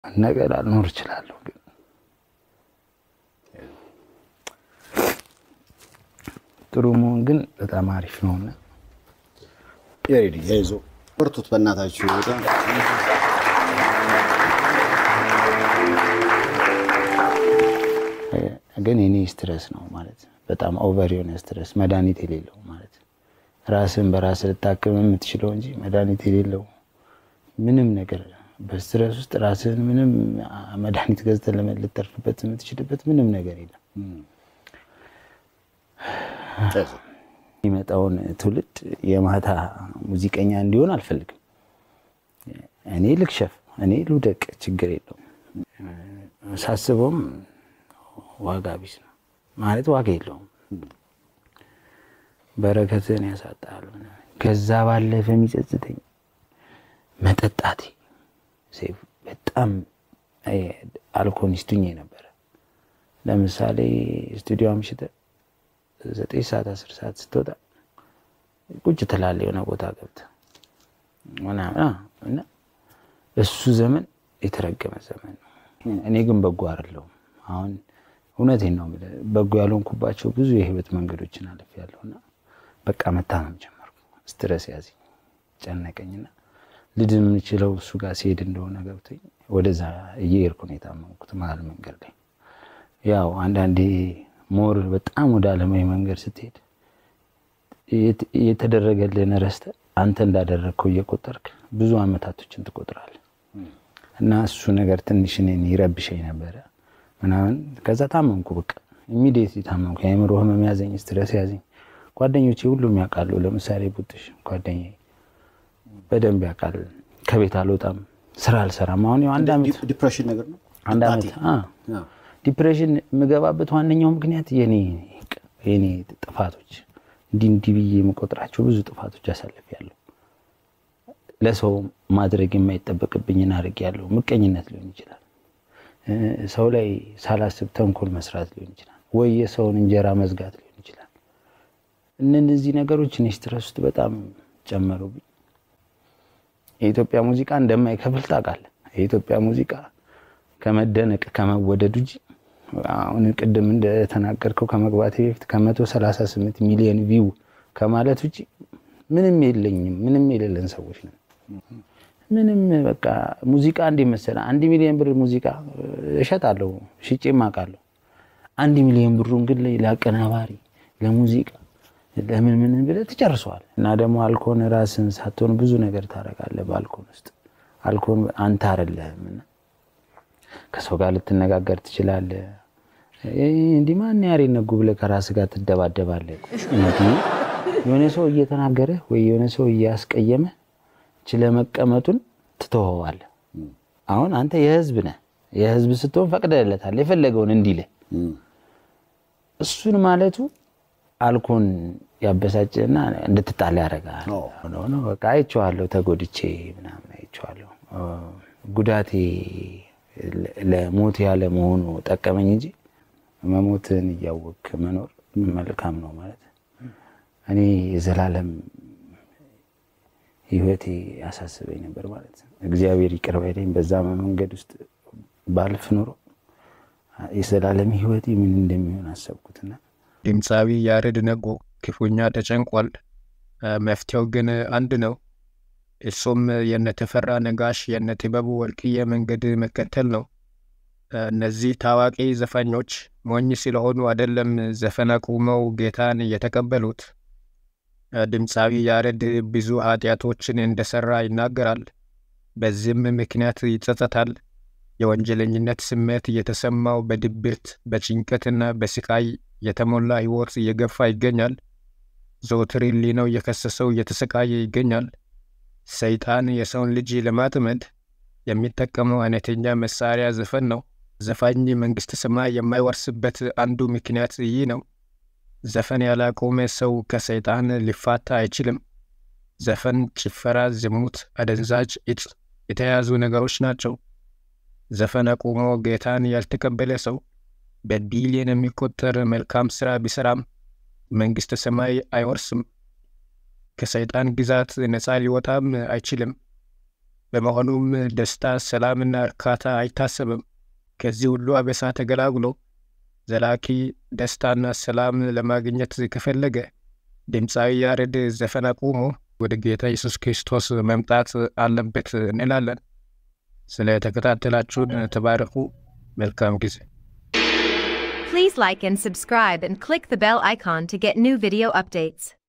ነገር አልኖር እችላለሁ ግን ጥሩ መሆን ግን በጣም አሪፍ ነውና ያሬድ ያይዞ በርቱት በእናታችሁ በጣም ግን የኔ ስትረስ ነው ማለት በጣም ኦቨር የሆነ ስትረስ መድኃኒት የሌለው ማለት ራስን በራስ ልታክም የምትችለው እንጂ መድኃኒት የሌለው ምንም ነገር በስትረስ ውስጥ ራስን ምንም መድኃኒት ገዝተን ልተርፍበት የምትችልበት ምንም ነገር የለም። ያይዞ የሚመጣውን ትውልድ የማታ ሙዚቀኛ እንዲሆን አልፈልግም። እኔ ልክሸፍ፣ እኔ ልውደቅ፣ ችግር የለውም። ሳስበውም ዋጋ ቢስ ነው ማለት ዋጋ የለውም። በረከትን ያሳጣል። ከዛ ባለፈ የሚጸጽተኝ መጠጣቴ ሴፍ በጣም አልኮኒስቱኝ ነበረ። ለምሳሌ ስቱዲዮ አምሽተህ ዘጠኝ ሰዓት አስር ሰዓት ስትወጣ ቁጭ ትላለህ የሆነ ቦታ ገብተህ ምናምን እና እሱ ዘመን የተረገመ ዘመን ነው። እኔ ግን በጎ አይደለሁም። አሁን እውነቴን ነው የምልህ በጎ ያልሆንኩባቸው ብዙ የህይወት መንገዶችን አልፌያለሁ እና በቃ መታመም ጀመርኩ። ስትረስ ያዘኝ፣ ጨነቀኝና ልድን የምችለው እሱ ጋር ሲሄድ እንደሆነ ገብቶኝ ወደዛ እየሄድኩ ነው የታመምኩት መሀል መንገድ ላይ ያው አንዳንዴ ሞር በጣም ወደ አለማዊ መንገድ ስትሄድ የተደረገልህን ረስተህ አንተ እንዳደረግከው እየቆጠርክ ብዙ አመታቶችን ትቆጥራለህ። እና እሱ ነገር ትንሽ እኔን ይረብሸኝ ነበረ ምናምን። ከዛ ታመምኩ፣ በቃ ኢሚዲየትሊ ታመምኩ። የአእምሮ ህመም ያዘኝ፣ ስትረስ ያዘኝ። ጓደኞቼ ሁሉም ያውቃሉ። ለምሳሌ ቡጥሽ ጓደኛዬ በደንብ ያውቃል። ከቤት አልወጣም፣ ስራ አልሰራም። አሁን ያው አንድ ዓመት ዲፕሬሽን ነገር ነው። አንድ ዓመት ዲፕሬሽን የምገባበት ዋነኛው ምክንያት የኔ የኔ ጥፋቶች እንዲህ እንዲህ ብዬ የምቆጥራቸው ብዙ ጥፋቶች አሳልፌያለሁ። ለሰው ማድረግ የማይጠበቅብኝን አድርጌያለሁ። ምቀኝነት ሊሆን ይችላል፣ ሰው ላይ ሳላስብ ተንኮል መስራት ሊሆን ይችላል፣ ወይ የሰውን እንጀራ መዝጋት ሊሆን ይችላል። እነዚህ ነገሮች እኔ ስትረስ ውስጥ በጣም ጨመሩብኝ። የኢትዮጵያ ሙዚቃ እንደማይከፍል ታውቃለህ። የኢትዮጵያ ሙዚቃ ከመደነቅ ከመወደድ ውጭ አሁን ቅድም እንደተናገርከው ከመግባቴ በፊት ከመቶ ሰላሳ ስምንት ሚሊዮን ቪው ከማለት ውጭ ምንም የለኝም። ምንም የሌለን ሰዎች ነን። ምንም በቃ ሙዚቃ እንዴት መሰለህ፣ አንድ ሚሊዮን ብር ሙዚቃ እሸጣለሁ፣ ሽጬም አውቃለሁ። አንድ ሚሊዮን ብሩን ግን ለአቀናባሪ ለሙዚቃ ለምን ምን ብለህ ትጨርሰዋል። እና ደግሞ አልኮን ራስን ሳትሆን ብዙ ነገር ታደርጋለህ። በአልኮን ውስጥ አልኮን አንተ አይደለህም እና ከሰው ጋር ልትነጋገር ትችላለህ። እንዲህ ማን ያሬ ነጉ ብለህ ከራስህ ጋር ትደባደባለህ። የሆነ ሰው እየተናገረ ወይ የሆነ ሰው እያስቀየመ ችለ መቀመጡን ትተወዋለህ። አሁን አንተ የህዝብ ነህ። የህዝብ ስትሆን ፈቅደለታል የፈለገውን እንዲልህ። እሱን ማለቱ አልኮን ያበሳጭና እንድትጣላ ያደርጋል። በቃ አይቼዋለሁ፣ ተጎድቼ ምናምን አይቼዋለሁ። ጉዳቴ ለሞት ያለ መሆኑ ጠቀመኝ እንጂ መሞትን እያወቅ መኖር መልካም ነው ማለት እኔ የዘላለም ህይወቴ ያሳስበኝ ነበር ማለት እግዚአብሔር ይቅር ባይለኝ በዛ መንገድ ውስጥ ባልፍ ኖሮ የዘላለም ህይወቴ ምን እንደሚሆን አሰብኩትና ድምፃዊ ያሬድ ነጎ ክፉኛ ተጨንቋል። መፍትሄው ግን አንድ ነው። እሱም የነ ተፈራ ነጋሽ የነ ጥበቡ ወርቅዬ መንገድ መከተል ነው። እነዚህ ታዋቂ ዘፋኞች ሞኝ ስለሆኑ አይደለም ዘፈን አቁመው ጌታን የተቀበሉት። ድምፃዊ ያሬድ ብዙ ኃጢአቶችን እንደሰራ ይናገራል። በዚህም ምክንያት ይጸጸታል። የወንጀለኝነት ስሜት እየተሰማው በድብርት በጭንቀትና በስቃይ የተሞላ ህይወት እየገፋ ይገኛል። ዘወትር ሕሊናው እየከሰሰው እየተሰቃየ ይገኛል። ሰይጣን የሰውን ልጅ ለማጥመድ የሚጠቀመው አይነተኛ መሳሪያ ዘፈን ነው። ዘፋኝ መንግሥተ ሰማይ የማይወርስበት አንዱ ምክንያት ይህ ነው። ዘፈን ያላቆመ ሰው ከሰይጣን ሊፋታ አይችልም። ዘፈን፣ ጭፈራ፣ ዝሙት፣ አደንዛዥ እጽ የተያያዙ ነገሮች ናቸው። ዘፈን አቁሞ ጌታን ያልተቀበለ ሰው በቢሊየን የሚቆጠር መልካም ሥራ ቢሠራም መንግሥተ ሰማይ አይወርስም። ከሰይጣን ግዛት ነፃ ሊወጣም አይችልም። በመሆኑም ደስታ፣ ሰላምና እርካታ አይታሰብም። ከዚህ ሁሉ አበሳ ተገላግሎ ዘላቂ ደስታና ሰላም ለማግኘት ከፈለገ ድምፃዊ ያሬድ ዘፈን አቁሞ ወደ ጌታ ኢየሱስ ክርስቶስ መምጣት አለበት እንላለን። ስለ ተከታተላችሁን ተባረኩ። መልካም ጊዜ። Please like and subscribe and click the bell icon to get new video updates.